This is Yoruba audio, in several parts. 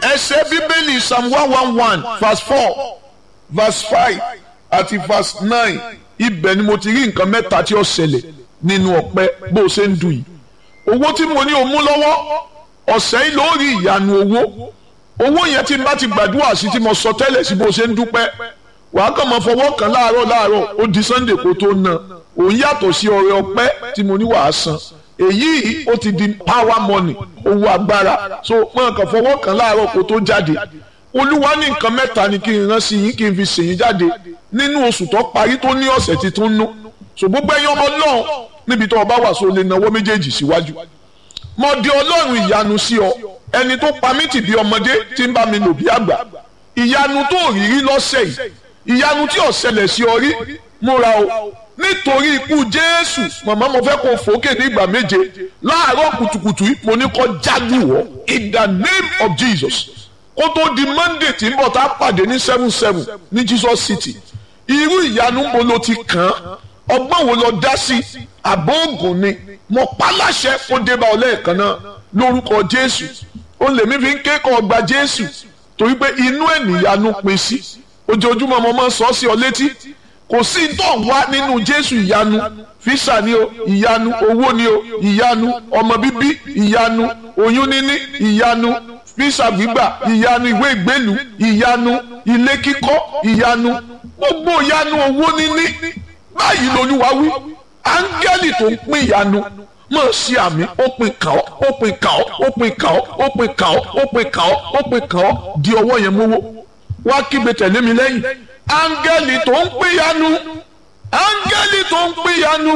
ẹsẹ̀ bíbélì psalm one one one verse four verse five àti verse nine ibẹ̀ ni mo ti rí nǹkan mẹ́ta tí ó ṣẹlẹ̀ nínú ọpẹ́ bó o ṣe ń dùn yìí owó tí mo ní o mú lọ́wọ́ ọ̀sẹ̀ yìí ló rí ìyanu owó owó yẹn tí n bá ti gbàdúrà sí tí mo sọ tẹ́lẹ̀ sí bó o ṣe ń dúpẹ́ wàá kàn máa fọwọ́ kan láàárọ̀ láàárọ̀ ó di sunday kó tó na òun yàtọ̀ sí ọrẹ ọpẹ́ tí mo ní wàá san èyí ó ti di power money owó agbára so wọn kàn fọwọ́ kan láàárọ̀ kó tó jáde olúwa ní nǹkan mẹ́ta ni kí n rán sí yín kí n fi sèyìn jáde nínú oṣù tó parí tó ní ọ̀sẹ̀ tí tó ń nú so gbogbo ẹ̀yin ọmọ náà níbi tó o bá wà so lè nawọ́ méjèèjì síwájú mo di ọlọ́run ìyanu sí ọ ẹni tó pa mí tì bí ọmọdé tí ń bá mi lò bí àgbà ìyanu tó rí rí lọ́sẹ̀ yìí ìyanu tí ó ṣẹlẹ̀ sí ọ rí múra o nítorí ikú jésù màmá mo fẹ́ kó fòókè ní ìgbà méje láàárọ̀ kùtùkùtù mo ní kó jáde wọ̀ in the name of jesus kó tó di monday tí ń bọ̀ tá a pàdé ní seven seven ní jesus city irú ìyanu mo lo ti kàn án ọgbọ́n wo lọ dá sí àbọ̀ ògùn ni mo pa láṣẹ kó dé bá ọ lẹ́ẹ̀kan náà lórúkọ jésù ó lèmi fi ń kékọ̀ọ́ ọgbà jésù torí pé inú ẹ̀ níyanu pín sí ojoojúmọ́ mo máa ń sọ sí ọ létí kò sí tó ń wá nínú jésù ìyanu físà ni o ìyanu owó ni o ìyanu ọmọ bíbí ìyanu oyún níní ìyanu físà gbígbà ìyanu ìwé ìgbélú ìyanu ilé kíkọ́ ìyanu gbogbo ìyanu owó níní báyìí lolúwa wí áńgẹ́lì tó ń pín ìyanu mọ̀ sí àmì ó pin kàn ọ́ ó pin kàn ọ́ ó pin kàn ọ́ ó pin kàn ọ́ ó pin kàn ọ́ ó pin kàn ọ́ di ọwọ́ yẹn mówó wá kígbe tẹ̀lé mi lẹ́yìn áńgẹ́lì tó ń pínyanu áńgẹ́lì tó ń pínyanu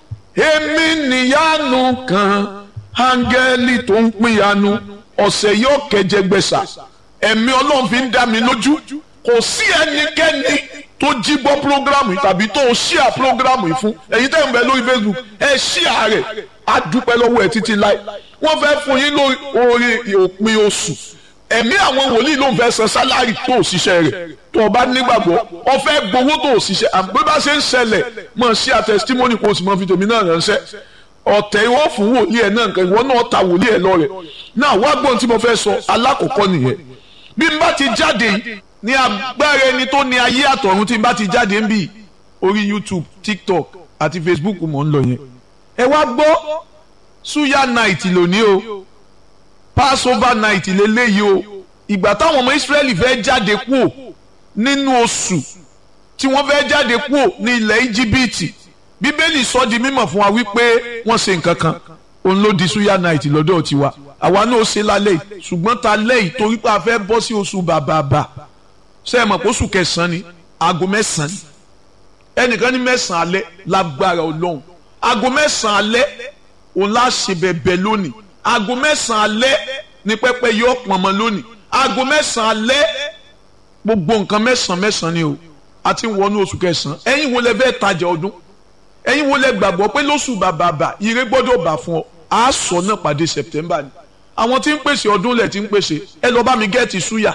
èmi níyanu kan áńgẹ́lì tó ń pínyanu ọ̀sẹ̀ yóò kẹjẹgbẹ̀sà ẹ̀mí ọlọ́run fi ń dá mi lójú kò sí ẹnikẹ́ni tó jí gbọ́ programu yìí tàbí tó ṣíà programu yìí fún ẹ̀yin tẹ́ ń bẹ lórí facebook ẹ ṣíà rẹ̀ á dúpẹ́ lọ́wọ́ ẹ̀ títí láì wọ́n fẹ́ fún yín lórí òpin oṣù ẹ̀mí àwọn wòlíì ló ń fẹ́ san sálárì tó òṣìṣẹ́ rẹ̀ tó o bá nígbàgbọ́ o fẹ́ gbowó tó òṣìṣẹ́ àbí bá ṣe ń ṣẹlẹ̀ mọ̀ sí a testimony kó o sì mọ̀ fi tèmi náà ránṣẹ́ ọ̀tẹ̀ ìwọ fún wòlíì ẹ̀ náà nǹkan ìwọ náà ta wòlíì ẹ̀ lọ rẹ̀ náà wá gbọ́n tí mo fẹ́ sọ alákọ̀ọ́kọ́ nìyẹn bí n bá ti jáde ní agbára ẹni tó ní ayé àtọ̀run tí n bá ti jáde ń bì orí YouTube TikTok àti Facebook mò ń lọ yẹn ẹ wá gbọ́ suya night lónìí o passover night lélẹ́yìí o ìgbà táwọn ọmọ israẹli fẹ́ jáde kúò nínú oṣù tí wọ́n fẹ́ jáde kúò ní ilẹ̀ íjíbítì bíbélì sọ di mímọ̀ fún wa wípé wọ́n ṣe nǹkan kan òun ló di suya night lọ́dọ̀ tiwa àwa náà ṣe lálẹ́ yìí ṣùgbọ́n ta lẹ́yìn torí pé a fẹ́ bọ́ sí oṣù bàbàbà ṣe é mọ̀ pé oṣù kẹsàn-án ni aago mẹ́sàn-án ni ẹnìkan ní mẹ́sàn-án alẹ́ lágbára ọlọ́run aago mẹ́sàn-án alẹ́ òun láṣẹ bẹ̀bẹ̀ lónìí aago mẹ́sàn-án alẹ́ ní pẹ́pẹ́ yóò pọ̀nmọ́ lónìí aago mẹ́sàn-án alẹ́ gbogbo nǹkan mẹ́sàn-án mẹ́sàn-án ni o a ti ń wọnú oṣù kẹsàn-án ẹ̀yin wo lẹ fẹ́ tajà ọdún ẹ̀yin wo lẹ gbàgbọ́ pé lóṣù bàbàbà ire gbọ́dọ̀ bà fún ọ a sọ náà pàdé September ni àwọn tí ń pèsè ọdún lẹ̀ tí ń pèsè ẹ lọ bá mi gẹ́ẹ̀tì súyà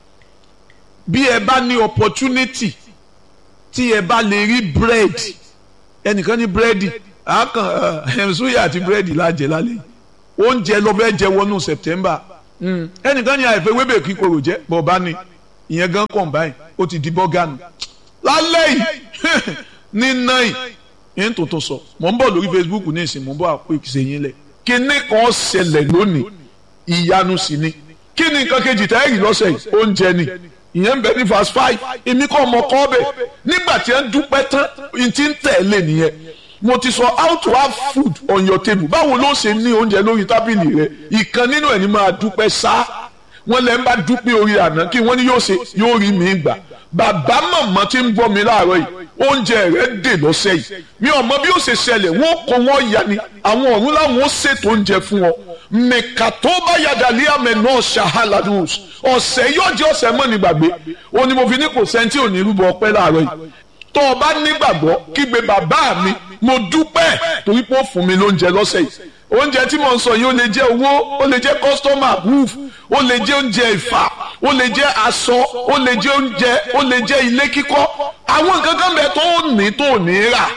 bí ẹ bá ní opportunity tí ẹ bá lè rí bread ẹnìkan ní búrẹ́dì àákàn ẹ̀ súyà àti búrẹ́dì lájẹ lálẹ́ yìí oúnjẹ lọ fẹ́ jẹ wọnú september ẹnìkan ní àìfẹ́ wébè kíkorò jẹ́ bọ̀ọ̀bá ni ìyẹn gan combine ó ti di bọ́gànù lálẹ́ yìí ní náì yẹn tó tó sọ mò ń bọ̀ lórí facebook ní ìsìn mò ń bọ̀ àpò ìṣèyìn lẹ̀ kíní kan ṣẹlẹ̀ lónìí ìyanu sì ni kí ni nǹkan kejì tẹ́ ẹ̀rì lọ́sẹ̀ yìí oúnjẹ ni ìyẹn ń bẹ ní verse five èmi kọ́ ọmọ kọ́ bẹ̀ nígbà tí ẹ ń dúpẹ́ tán n ti ń tẹ̀lé nìyẹn mo ti sọ how to have food on your table báwo ló ṣe ní oúnjẹ lórí tábìlì rẹ ìkan nínú ẹ̀ ní máa dúpẹ́ sá wọn lẹ́ ń bá dúpẹ́ orí àná kí wọ́n ní yóò ṣe yóò rí mi gbà bàbá màmá tí ń bọ́ mi láàárọ̀ yìí oúnjẹ rẹ dè lọ́sẹ̀ yìí mi ò mọ bí ó ṣe ṣẹlẹ̀ wọ́n kó wọ́n ya ni àwọn ọ̀run láwọn ó ṣètò oúnjẹ fún ọ mẹ̀ka tó bá yàdà lé àmẹ náà ṣàhálàdùs ọ̀sẹ̀ yóò jẹ́ ọ̀sẹ̀ mọ́ ní gbàgbé ó ní mo fi ní kò sẹ́ńtì ò ní rúbọ ọpẹ́ láàárọ̀ yìí tó o bá nígbàgbọ́ kígbe bàbá mi mo dúpẹ́ torí pé ó fún mi lóúnjẹ lọ́sẹ̀ yìí oúnjẹ tí mo ń sọ yìí ó lè jẹ́ owó ó lè jẹ́ customer roof ó lè jẹ́ oúnjẹ ìfà ó lè jẹ́ aṣọ ó lè jẹ́ oúnjẹ ó lè jẹ́ ilé kíkọ́ àwọn nǹkan kan bẹ tó ní tó ní rà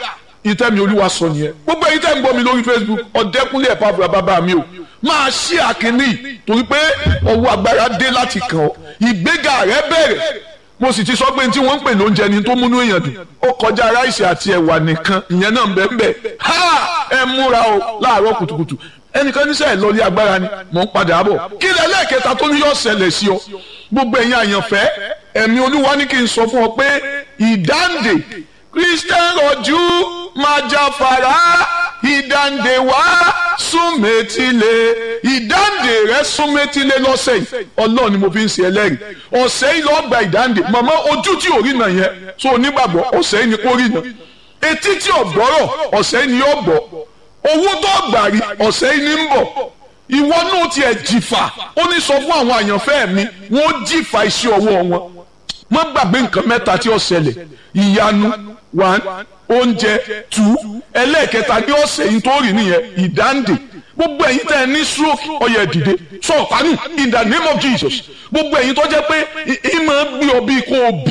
ìtẹ́mi olúwa sọ nìyẹn gbogbo ẹ̀yin tẹ́ ń gbọ́ mi lórí facebook ọ̀dẹ́kúnlé ẹ̀pá fúra bàbá mi o máa ṣí àkíní torí pé ọwọ́ agbára dé láti kàn ọ́ ìgbéga rẹ bẹ̀rẹ̀ mo sì ti sọ pé tí wọ́n ń pè lóúnjẹ ni tó múnú èèyàn dùn ó kọjá ráìsì àti ẹ̀wà nìkan ìyẹn náà ń bẹ ń bẹ ha ẹ múra o láàárọ̀ kùtùkùtù ẹnìkan níṣẹ́ ìlọlé agbára ni mò ń padà bọ̀ kí lẹ lẹ́ẹ̀kẹta tó ní yóò ṣẹlẹ̀ sí ọ gbogbo ẹ̀yin àyànfẹ́ ẹ̀mí olúwa ní kí n sọ fún ọ pé ìdáǹdè christian rọ̀jú máa jáfara ìdáǹdè wá súnmẹ́tìlé ìdáǹdè rẹ súnmẹ́tìlé lọ́sẹ̀ yìí ọlọ́run ni mo fi ń ṣe ẹlẹ́rìí ọ̀sẹ̀ yìí lọ́ọ́ gba ìdáǹdè màmá ojú tí ò rí nà yẹn tó onígbàgbọ́ ọ̀sẹ̀ yìí ni kò rí nà etí tí ò gbọ́rọ̀ ọ̀sẹ̀ yìí ni yóò gbọ́ owó tó gbà rí ọ̀sẹ̀ yìí ni ń bọ̀ ìwọ náà tiẹ̀ jìfà ó ní sọ fún àwọn àyànfẹ́ mi wọ́n jìfà iṣẹ́ ọwọ́ wọn má gbàgbé nǹkan mẹ́ta tí ó ṣẹlẹ̀ ìyanu one oúnjẹ two ẹlẹ́ẹ̀kẹta ní ọ̀sẹ̀ yìí tó rí nìyẹn ìdáǹdè gbogbo ẹ̀yin tẹ́ ẹ ní stroke ọyẹ dìde sọ ọ̀pánù in the name of Jesus gbogbo ẹ̀yin tó jẹ́ pé ìmọ̀ gbé ọ bí kò bì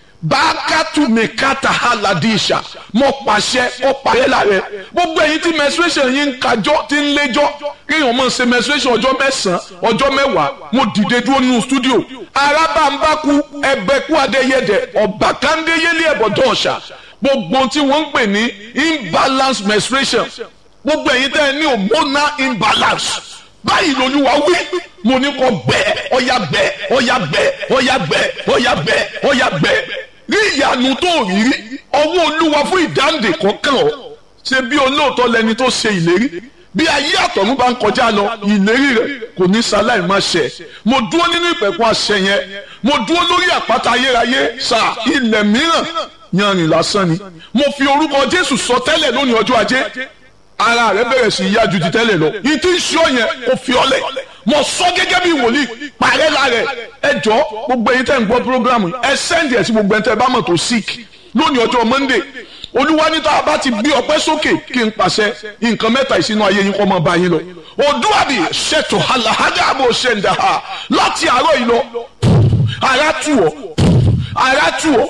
bákàtú mẹ́kàtà haladisha mo pàṣẹ ó parẹ́ láàrẹ gbogbo ẹ̀yin tí menstruation yín ń kájọ́ tí ń léjọ́ kéèyàn máa ṣe menstruation ọjọ́ mẹ́sàn-án ọjọ́ mẹ́wàá mo dìde dúró nínú studio arábàǹbákú ẹbẹ̀kú adéyẹdẹ ọ̀bàkàndéyẹlé ẹ̀bọ̀dọ̀ ọ̀ṣà gbogbo tí wọ́n ń pè ní imbalance menstruation gbogbo ẹ̀yin tẹ́ ẹ ní hormonal imbalance báyìí lolúwa wí mo ní kó gbẹ ọyà gbẹ ọyà gbẹ ọyà gbẹ ọyà gbẹ ọyà gbẹ rí ìyanu tó rí rí ọwọ́ olúwa fún ìdáǹdè kọ̀ọ̀kan ọ̀ ṣe bí olóòótọ́ lẹni tó ṣe ìlérí bí ayé àtọ̀run bá ń kọjá lọ ìlérí rẹ̀ kò ní sáláì má ṣẹ mo dúró nínú ìpẹ̀kun àṣẹ yẹn mo dúró lórí àpáta ayérayé sa ilẹ̀ mìíràn yanrìn lásán ni mo fi orúkọ jésù sọ tẹ́lẹ̀ lónìí ọjọ́ ajé ara rẹ bẹ̀rẹ̀ sí yá ju ti tẹ́lẹ̀ lọ yìí tí ń ṣe ọ yẹn kò fi ọlẹ̀ mo sọ gẹ́gẹ́ bí wòlíì parẹ́ lára ẹ jọ gbogbo ẹ̀yin tẹ́ ń gbọ́ programu ẹ sẹ́ndì ẹ̀ sí gbogbo ẹ̀yin tẹ́ bá mọ̀ tó sick lónìí ọjọ́ monday olúwa ní tá a bá ti gbé ọpẹ́ sókè kí n pàṣẹ nǹkan mẹ́ta ìsinú ayé yín kọ́ mọ́ bá yín lọ odúwàbí ṣètò àlàhádàbò ṣẹ̀ǹdà láti àárọ̀ yìí lọ ara tù ọ́ ara tù ọ́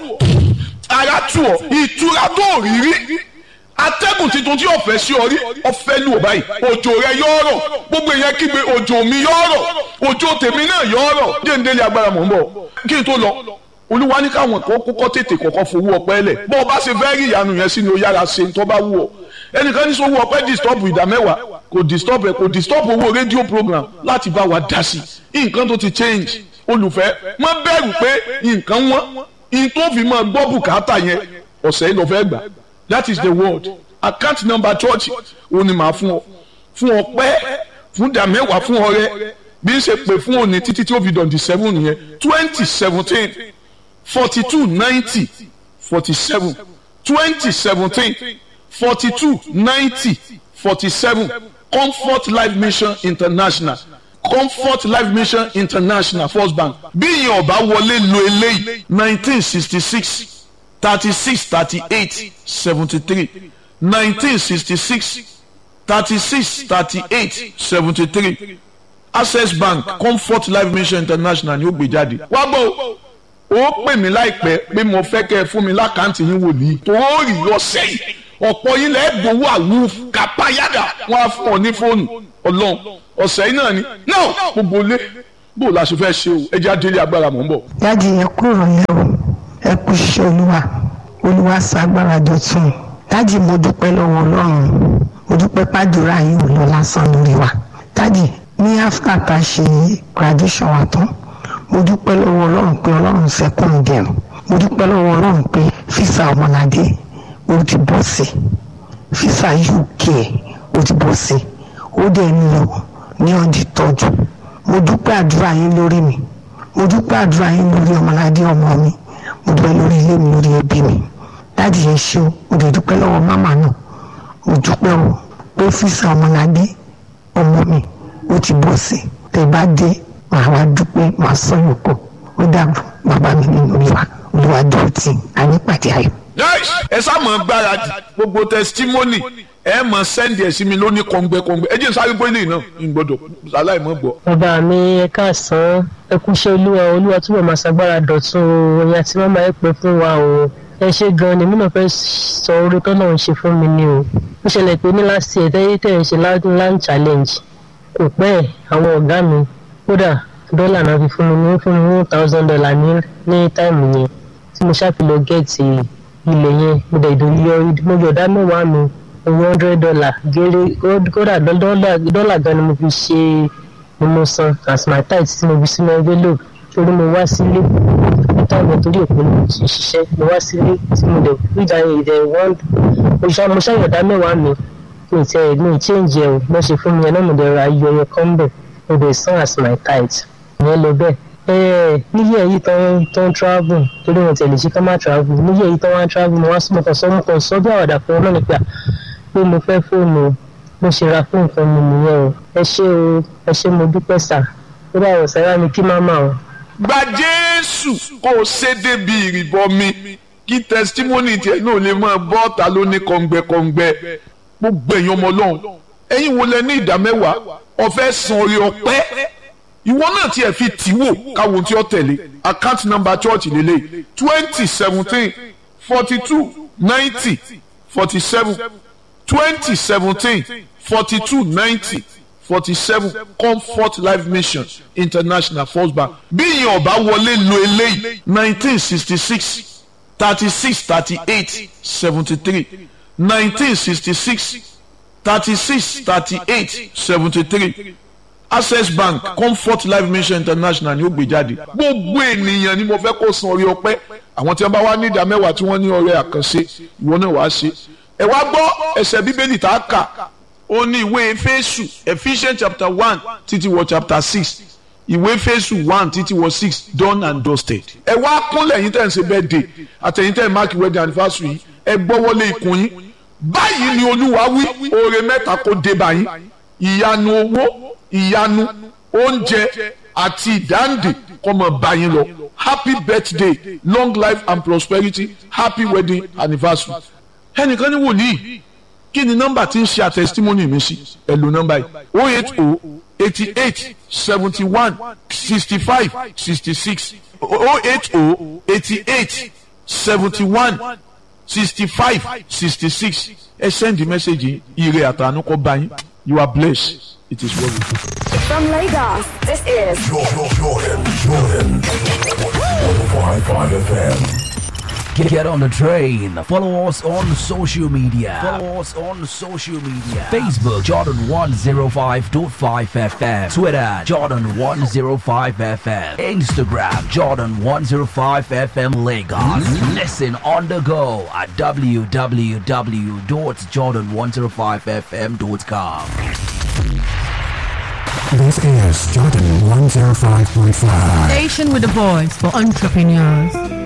ara tù ọ́ ìtura tó rí rí atẹ́gùn tuntun tí ọ̀fẹ́ sí ọ rí ọ̀fẹ́ lù ọ báyìí òjò rẹ yóò rọ̀ gbogbo èèyàn kígbe òjò mi yóò rọ̀ òjò tèmi náà yóò rọ̀ jẹ́ǹdélé agbára mọ̀ ń bọ̀ kí n tó lọ olúwa ní káwọn kan kọ́kọ́ tètè kọ́kọ́ fowó ọpẹ́ lẹ̀ bọ́ ọ bá ṣe fẹ́ rí ìyanu yẹn sí ni ó yára ṣe tó bá wù ọ ẹnìkan ní sọ́wọ́ ọpẹ́ disturb ìdá mẹ́wàá kò disturb ẹ̀ kò disturb owó rédíò program láti bá wa dá sí i nǹkan tó ti change olùfẹ́ má bẹ̀rù pé nǹkan wọ́n in tó fi máa gbọ́ bùkátà yẹn ọ̀sẹ̀ yìí lọ fẹ́ gbà that is the word account number church òun ni màá fún ọ fún ọpẹ́ fún ìdá mẹ́wàá fún ọrẹ bí n ṣe pè fún òní títí tí ó fi dọ̀ǹdì seven yẹn twenty seventeen forty two ninety forty seven twenty seventeen forty two ninety forty seven comfort life mission international comfort life mission international first bank bí ìyẹn ọba wọlé lo eléyìí nineteen sixty six thirty six thirty eight seventy three nineteen sixty six thirty six thirty eight seventy three access bank comfort life mission international ni ó gbé jáde wá gbọ́ ó pè mí láìpẹ́ pé mo fẹ́ kẹ́ ẹ fún mi lákàntì yín wòlíì tó ó rí ọ̀sẹ̀ yìí ọ̀pọ̀ yín lẹ́ẹ̀ gbowó àwùf kápáyàdà wọn á fún ọ ní fóònù ọlọ́run ọ̀sẹ̀ yìí náà ni náà gbogbo ilé bó la ṣe fẹ́ ṣe o ẹ jẹ́ adélé agbára mọ̀ ń bọ̀. dájú yẹn kúrò lẹ́ o ẹ kú iṣẹ́ olúwa olúwa ṣàgbára dọ̀tun dájú mo dúpẹ́ lọ́wọ́ ọlọ́run mo dúpẹ́ pàdúrà yín ò lọ lásán lórí wa dájú ní áfíríkà tá a ṣe graduation wa tán mo dúpẹ́ lọ́wọ́ ọlọ́run pé ọlọ́run sẹ́kùn dẹ̀rùn mo dúpẹ́ lọ́wọ́ ọlọ́run pé físà ọmọládé ó ti bọ́ sí físà uk ó ti bọ́ sí ó dẹ̀ ń lọ ní ọdí tọ́jú mo dúpẹ́ àdúrà yín lórí mi mo dúpẹ́ àdúrà yín lórí ọmọládé ọmọ mi mo dúpẹ́ lórí ilé mi lórí ẹbí mi dáàdì yẹn ṣe o mo dẹ̀ dúpẹ́ lọ́wọ́ mámà náà mo dúpẹ́ o pé físà ọmọládé ọmọ mi ó ti bọ́ sí tẹ̀ bá dé màá wá dúpẹ́ màá sọ yòókù ó dàbọ̀ bàbá mi nínú olúwa olúwa dúró tì ànípàdé ayọ̀. ẹ sá mọ̀ gbáradì gbogbo testimony ẹ mọ̀ sẹ́ndì ẹ̀ sí mi lónìí kọ̀ǹgbẹ́kọ̀ǹgbẹ́ ẹ jẹ́ sáré gbóyè náà ń gbọ́dọ̀ aláì mọ̀ gbọ́. bàbá mi ẹ káàsán ẹ kú iṣẹ́ olúwa olúwa túbọ̀ máa ṣàgbára dọ̀tun oyin àti mọ́mọ́ ẹ pẹ́ fún wa o ẹ ṣe gan ni mímọ̀ fẹ́ sọ orí tó náà ń ṣe fún mi ni o ó ṣẹlẹ̀ pé ní last year tẹ́yí tẹ̀ ń ṣe land challenge kò pẹ́ ẹ̀ àwọn ọ̀gá mi kódà dọ́là náà fi fún mi ní fún mi one thousand dollar ní ní táìmù yẹn tí mo ṣàfihàn gẹ̀ẹ́tì ilẹ̀ yẹn mo dẹ̀ yọ mo yọ̀ dá mẹ́wàá mi one hundred dollar gẹ́rẹ́ kódà dọ́là gan ni mo fi ṣe ni mo san as my tithe tí mo fi sínú envelope torí mo wá sílé níta ìwọ̀n torí òpin mo ti ṣiṣẹ́ mo wá sílé tí mo dẹ̀ gbígbà ìdẹ̀ wọ́n mo ṣàyọ̀dá mẹ́wàá mi mi ì tẹ́ mi ì change ẹ̀ o mo ṣe fún mi ẹ̀ náà mo dẹ̀ ra iyọ̀ yẹn kan bẹ̀ mo dẹ̀ san as my tithe ìyẹn lọ bẹ́ẹ̀ ẹ̀ẹ́ níyẹ̀ yìí tán tán travel torí wọn tẹ̀lé ṣe ká má travel níyẹ̀ yìí tán wá travel mo wá sọ mo kàn sọ mo kàn sọ bí àwàdà fún ọ náà nípa pé mo fẹ́ fóònù o mo ṣe ra fún nǹkan mi nìyẹn o ẹ ṣé o ẹ ṣé mo dúpẹ́ sà ó bá wọ̀ sára mi kí má má o. gba jésù kó o ṣe débi ìrìbọmi kí tẹsítímọ́nì tiẹ̀ náà lè máa bọ́ ọ̀tá ló ní kọ̀ǹgbẹ́kọ̀ǹgbẹ́ gbogbo èèyàn ọmọ ọlọ́run ẹ̀yin wo lẹ ní ìdá mẹ́wàá ọ̀fẹ́ san orí ọpẹ́ ìwọ náà tiẹ̀ fi tì wò káwọn tí ó tẹ̀lé account number church lélẹ̀ twenty seventeen forty two ninety forty seven twenty seventeen forty two ninety forty seven comfort life mission international first bank bí ìyẹn ọba wọlé lo eléyìí nineteen sixty six thirty six thirty eight seventy three nineteen sixty six thirty six thirty eight seventy three access bank comfort life mission international ni ó gbé jáde gbogbo ènìyàn ni mo fẹ́ kó san orí ọpẹ́ àwọn tí wọ́n bá wá ní ìdá mẹ́wàá tí wọ́n ní ọrẹ àkànṣe ìwọ náà wàá ṣe ẹ wá gbọ́ ẹsẹ̀ bíbélì tá a kà ó ní ìwé Éfésù Ephesians chapter one títí wọ chapter six ìwé Éfésù one títí wọ six done and dusted ẹ wá kúnlẹ̀ yín tẹ̀ ń ṣe birthday àtẹ̀yìn tẹ̀ ń mark wedding anniversary yìí ẹ gbọ́wọ́lé ikùn yín báyìí ni olúwa wí oore mẹ́ta kó dé báyìí ìyanu owó ìyanu oúnjẹ àti ìdáǹdè kó máa bá yín lọ happy birthday long life and prosperity happy wedding anniversary ẹnìkan ní wòlíì kí ni nọ́mbà tí ń ṣe àtẹsítímọ́nì mi sí ẹ lo nọ́mbà yìí oh eight oh eighty eight seventy one sixty five sixty six oh eight oh eighty eight seventy one sixty five sixty six ẹ send the message ire àtànú kó bá yín you are blessed it is well with you. From Lagos, this is Jordan, Jordan, Jordan. 105.5 FM. Get, get on the train. Follow us on social media. Follow us on social media. Facebook Jordan 105.5 FM. Twitter Jordan 105 FM. Instagram Jordan 105 FM Lagos. Listen on the go at www.jordan105fm.com. This is Jordan 105.5. Station with a voice for entrepreneurs.